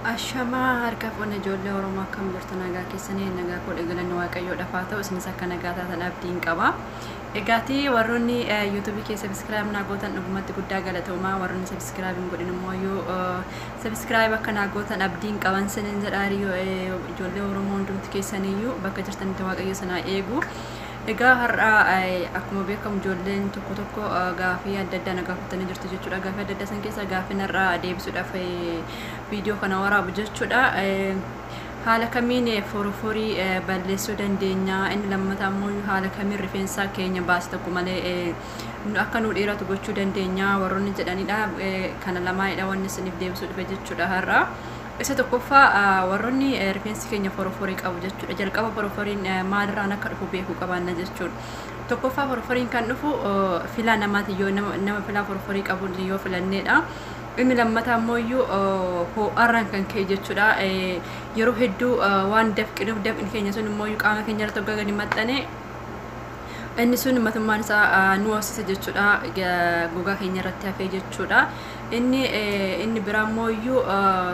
Ashamaa harka fuudhanii ijoollee Oromoo akkam jirtu nagaa keessanii nagaa koodhe galanni waaqayyoodhaaf haa ta'u isinis akka nagaa taatan abdiin qaba. Egaatii warroonni yuutuubii kee sabiskiraayib naa gootan dhugumatti guddaa galatoomaa warroonni sabiskiraayib hin godhin immoo yoo sabiskiraayib akka naa gootan abdiin qaban sinin jedhaari ijoollee Oromoo hundumti keessaniyyuu bakka jirtanitti waaqayyo sanaa eegu. Egaa har'aa akkuma beekamu ijoolleen tokko tokko gaafii adda addaa na gaafatanii jirtu jechuudha. Gaafii adda addaa san keessaa gaafii narraa deebisuudhaaf viidiyoo kana waraabu jechuudha. Haala kamiin foroforii balleessuu dandeenya inni lammataa immoo haala kamiin rifeensa keenya baase tokko malee akka nu dheeratu gochuu dandeenya warroonni jedhanidha. Kana lamaanidha wanni isiniif deebisuu dhufe jechuudha har'aa. isa tokkoffaa warroonni rifeensi keenya foroforii qabu jechuudha jalqaba foroforiin maalirraan akka dhufu beekuu qabaanna jechuudha tokkoffaa foroforiin kan dhufu filaa namaati yoo nama filaa foroforii qabu yoo filanneedha inni lammataa immoo iyyuu ho'arraan kan ka'e jechuudha yeroo hedduu waan dafqinuuf dafqin keenya sun immoo qaama keenya irratti hoggaa gadi maxxane inni sun matummaan isaa nu hoosisa jechuudha gogaa keenya irratti hafee jechuudha inni inni biraa immoo iyyuu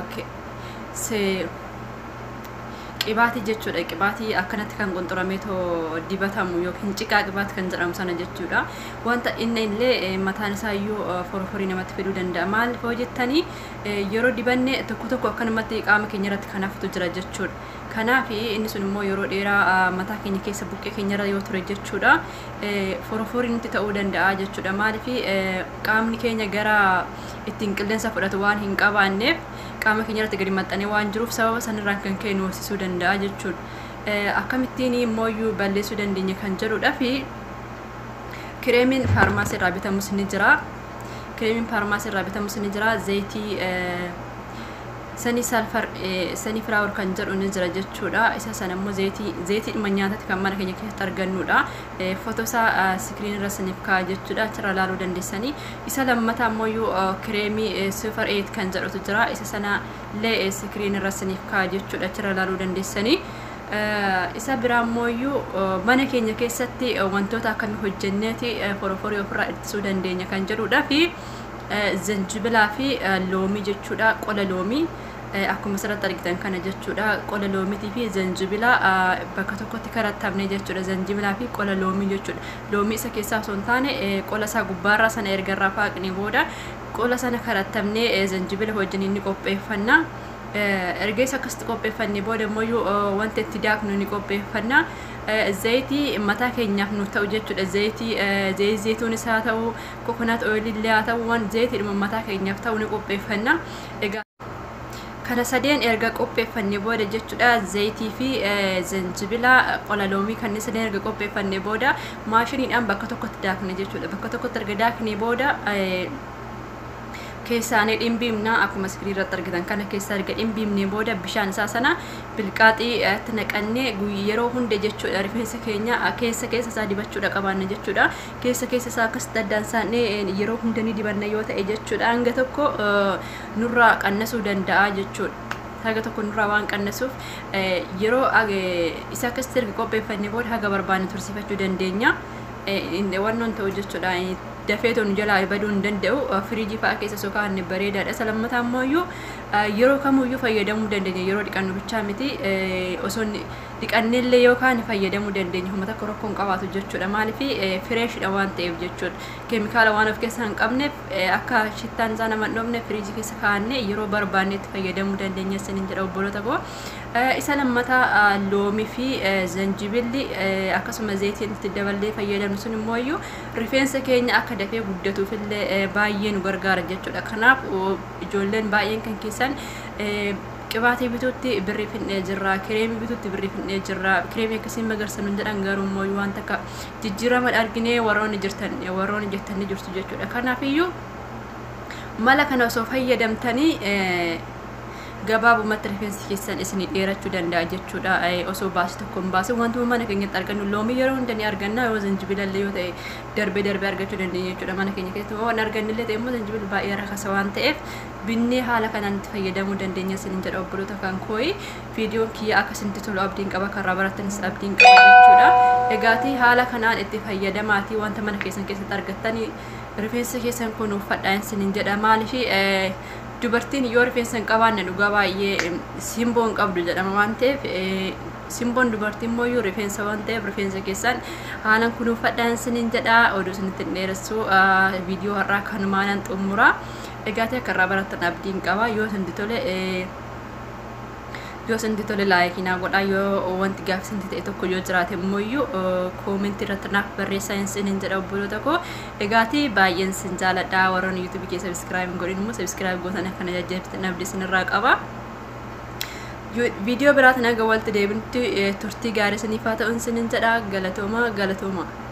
qibaatii jechuudha qibaatii akkanatti kan qunxuramee too dibatamu yookiin ciqaa qibaati kan jedhamu sana jechuudha wanta inni illee mataan isaa iyyuu foroforii namatti fiduu danda'a maal foo jettanii yeroo dibanne tokko tokko akkanumatti qaama keenya irratti kan haftu jira jechuudha kanaaf inni sun immoo yeroo dheeraa mataa keenya keessa buqqee keenya irra yoo ture jechuudha foroforii nutti ta'uu danda'a jechuudha maaliif qaamni keenya gara ittiin qilleensa fudhatu waan hin qabaanneef qaama keenya irratti gadi maxxanee waan jiruuf sababa sanirraan kan ka'e nu hoosisuu danda'a jechuudha. Akkamittiin immoo balleessuu dandeenya kan jedhudha fi kireemiin faarmaasii irraa bitamus ni jira. Kireemiin faarmaasii irraa bitamus ni jira. Zayitii sanii salfar sanii firaawur kan jedhu ni jira jechuudha. Isa sana immoo zayitii zayitii dhimma nyaatatti kan mana keenya keessatti argannudha. Footoo isaa sikiriin irra siniif ka'a jechuudha. Achirra ilaaluu dandeessanii. Isa lammataa immoo iyyuu kireemii super 8 kan jedhutu jira. Isa sana illee sikiriin irra siniif ka'a jechuudha. Achirra ilaaluu dandeessanii. Isa biraa immoo iyyuu mana keenya keessatti wantoota akkamii hojjenneeti foroforii ofirraa ittisuu dandeenya kan jedhudha fi zanjibilaa fi loomii jechuudha. Qola loomii. akkuma asirratti argitan kana jechuudha qola loomiitii fi zanjibila bakka tokkotti karattamne jechuudha zanjibilaa fi qola loomii jechuudha loomii isa keessaa osoo hin taane qola isaa gubbaarraa sana erga irraa faaqnee booda qola sana karattamne zanjibila wajjin inni qopheeffanna erga isa akkasitti qopheeffannee booda immoo wanta itti daaknu ni qopheeffanna zayitii mataa keenyaaf nu ta'u jechuudha zayitii zayitii zayituunis haa ta'u kokonaat ooyilillee haa ta'u waan zayitiidhuma mataa keenyaaf ta'u ni qopheeffanna egaa kana sadeen erga qopheeffannee booda jechuudha zayitii fi zanjibila qola loomii kanneen sadeen erga qopheeffannee booda maashiniidhaan bakka tokkotti daakne jechuudha bakka tokkotti erga daaknee booda keessaanii dhimbiimna akkuma iskiriin irratti argitan kana keessa erga dhimbiimnee booda bishaan isaa sana bilqaaxii itti naqannee yeroo hunda jechuudha rifeensa keenya keessa keessa isaa dibachuudha qabaanna jechuudha keessa keessa isaa akkasitti addaan isaanii yeroo hunda ni dibanna yoo ta'e jechuudha hanga tokko nurraa qannasuu danda'a jechuudha. haga tokko nurraa waan qannasuuf yeroo isa akkasitti erga qopheeffannee booda haga barbaanne tursiifachuu dandeenya. Wannoon ta'u jechuudha dafee tonu jalaa baduu hin danda'u firiijii fa'aa keessa osoo kaa'anne bareedaadha. Isa lammataa immoo iyyuu yeroo kamiyyuu fayyadamuu dandeenya yeroo dhiqannu bichaa miti osoo dhiqanneellee yoo kaane fayyadamuu dandeenya humna takka rakkoon qabaatu jechuudha maaliif fireeshidha waan ta'eef jechuudha keemikaala waan of keessaa hin qabneef akka shittaan isaa nama hin dhoofne firiijii keessa kaa'anne yeroo barbaanne itti fayyadamuu dandeenya isiniin jedha obboloota koo isa lammataa loomii fi zanjibilli akkasuma zayitiin itti daballee fayyadamnu sun immoo iyyuu rifeensa keenya akka dafee guddatuuf illee baay'ee nu gargaara jechuudha kanaaf ijoolleen baay'een kan keessan qibaatii bituutti birrii finnee jirra kireemii bituutti birrii finnee jirra kireemii akkasiin magarsan hin jedhan garuu immoo waan takka jijjiirama arginee warroonni jirtan warroonni jettanii jirtu jechuudha kanaafiyyuu mala kana osoo fayyadamtanii gabaabumatti rifeensi keessan isinii dheerachuu danda'a jechuudha osoo baasii tokko hin baasin wantuma mana keenyatti argannu loomii yeroo hunda ni arganna yoo zanjibilallee yoo ta'e darbee darbee argachuu dandeenya jechuudha mana keenya keessatti waan argannillee ta'e immoo zanjibila baay'ee rakasa waan ta'eef binnee haala kanaan itti fayyadamuu dandeenya isiniin jedha obboloota kan kooyi viidiyoon kiyya akka isinitti tolu abdiin qaba karraa barattanis abdiin qaba jechuudha egaatii haala kanaan itti fayyadamaatii wanta mana keessan keessatti argattanii rifeensa keessan kun uffadhaan isiniin jedha maaliif dubartiin yoo rifeensa hin qabaanne dhugaa baay'ee simboo hin qabdu jedhama waan ta'eef simboon dubartii immoo yoo rifeensa waan ta'eef rifeensa keessaan haalan kunuunfadhaan isiniin jedha oduu isinitti hin dheeressu viidiyoo har'aa kanumaanan xumura egaa ta'e akka irraa barattan abdiin qaba yoo isinti tole yoo isinti tole laayikii naa godhaa yoo wanti gaaffisinti ta'e tokko yoo jiraate immoo koomentii irratti naaf barreessaa isiniin jedha obboloota koo egaati baay'een sin jaaladha warroon yuutuubii kee sabiskiraayib hin godhin immoo sabiskiraayib gootan akkana jajjabeessitan abdii isinirraa qaba. viidiyoo biraatiin aga walitti deebinutti turtii gaarii isiniif haa ta'u isiniin jedha galatooma galatooma.